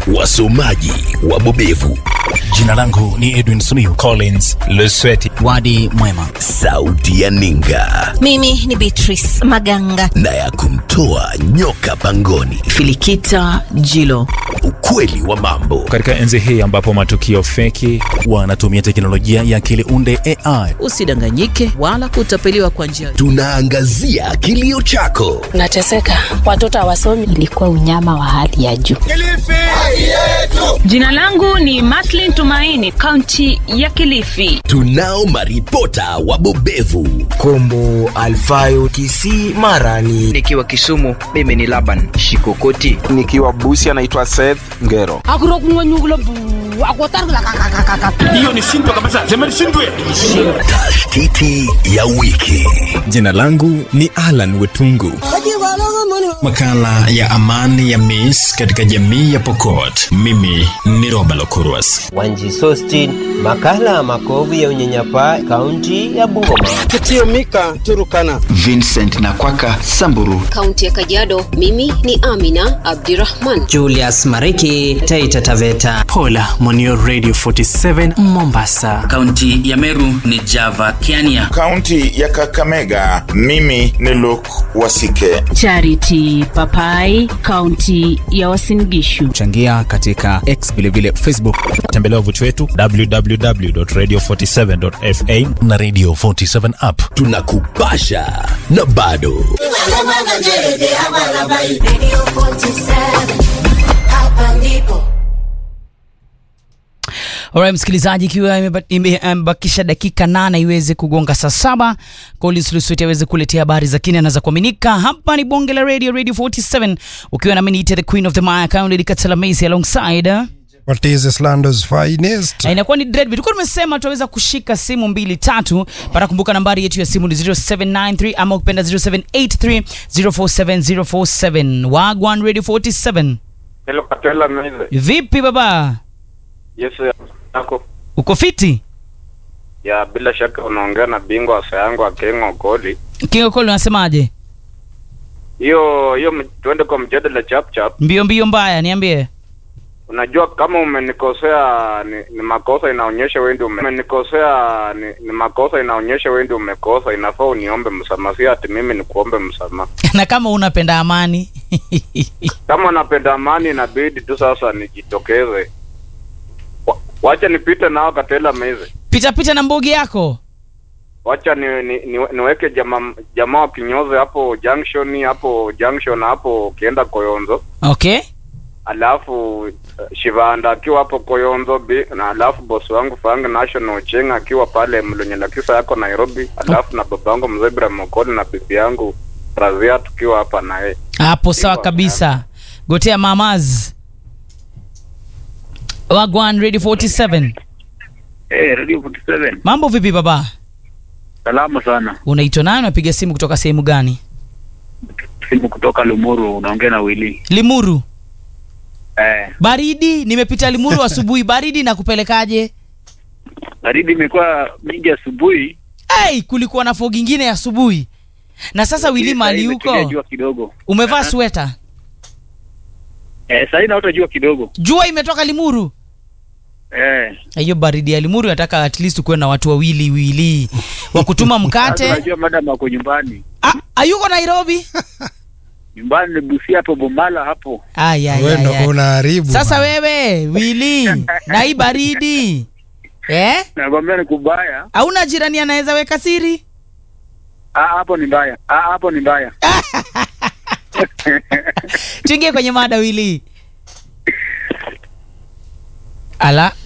wasomaji wabobevu, Jina langu ni Edwin Suniu Collins Lusweti. Wadi mwema. sauti ya ninga Mimi ni Beatrice Maganga. na ya kumtoa nyoka pangoni, Filikita Jilo. ukweli wa mambo Katika enzi hii ambapo matukio feki wanatumia teknolojia ya akili unde AI Usidanganyike wala kutapeliwa kwa njia tunaangazia kilio chako nateseka watoto hawasomi ilikuwa unyama wa hali ya juu. Jina langu ni Maslin Tumaini, kaunti ya Kilifi. tunao maripota wabobevu Kombo Alfayo Kisii Mara ni nikiwa Kisumu, mimi ni Laban Shikokoti. nikiwa Busi anaitwa Seth Ngero. tashtiti ya wiki Jina langu ni Alan Wetungu. Makala ya amani ya Miss katika jamii ya Pokot. Mimi ni Roba Lokurwas. Wanji Sostin, makala ya makovu ya unyanyapaa, kaunti ya Bungoma. Kitio Mika Turukana. Vincent Nakwaka Samburu. Kaunti ya Kajiado, mimi ni Amina Abdirahman. Julius Mariki, Taita Taveta. Pola Monio Radio 47 Mombasa. Kaunti ya Meru ni Java Kiania. Kaunti ya Kakamega, mimi ni Luke Wasike. Charity Papai, kaunti ya Uasin Gishu. Changia katika X vilevile Facebook. tembelea wavuti wetu www.radio47.fa na Radio 47 app. tunakupasha na bado Alright, msikilizaji, ikiwa imeba- ime- imebakisha dakika nane iweze kugonga saa saba, Collins Lusweti aweze kuletea habari za kina na za kuaminika. Hapa ni bonge la radio, Radio 47, ukiwa nami niite the queen of the maya Kaunti Katela Macy alongside uh, What is Islando's finest? Na inakuwa ni dread. Tulikuwa tumesema tutaweza kushika simu mbili tatu. Para kumbuka nambari yetu ya simu ni 0793 ama ukipenda 0783 047047. Wagwan Radio 47. Hello Katela Maize. Vipi baba? Yes, yako. Uko fiti? Ya bila shaka unaongea na bingwa wa sayangu Akengo Koli. Kingo Kolo unasemaje? Hiyo hiyo m- tuende kwa mjadala chap chap. Mbio mbio mbaya, niambie. Unajua kama umenikosea ni, ni makosa inaonyesha wewe ndio ume- umenikosea ni, ni makosa inaonyesha wewe ndio umekosa, inafaa uniombe msamaha, si ati mimi nikuombe msamaha. na kama unapenda amani Kama napenda amani, inabidi tu sasa nijitokeze. Wa- Wacha nipite nao Katela Maize. pita pita na mbogi yako. wacha ni, ni, ni, niweke jamaa jamaa wa kinyozi hapo junction hapo junction hapo ukienda Koyonzo, Okay? alafu uh, Shivanda akiwa hapo Koyonzo bi, na alafu bosi wangu Fang National Cheng akiwa pale Mlunyelakisa yako Nairobi, alafu na babangu mzee Ibrahim Okoli na bibi yangu Razia tukiwa hapa naye. Hapo sawa kabisa. Gotea mamaz. Wagwan Radio 47. Eh, Radio 47. Mambo vipi baba? Salama sana. Unaitwa nani? Unapiga simu kutoka sehemu gani? Simu kutoka Lumuru, unaongea na Willy. Limuru. Eh, Baridi, nimepita Limuru asubuhi. Baridi na kupelekaje? baridi imekuwa mingi asubuhi. Hey, kulikuwa na fog ingine asubuhi. Na sasa Willy mali huko. Jua kidogo. Umevaa sweta. Eh, sasa inaota jua kidogo. Jua imetoka Limuru. Eh. hiyo baridi ya limuru nataka at least kuwe na watu wawili wili wa kutuma Sasa mkate Unajua madam ako nyumbani. Ah, ayuko nairobi Nyumbani ni Busia hapo Bomala hapo. Ay, ay, Wewe ay, ndo ay. unaharibu. sasa wewe wili na hii baridi eh? Nakwambia ni kubaya. hauna jirani anaweza weka siri Ah, hapo ni mbaya. Ah, hapo ni mbaya. tuingie kwenye mada wili ala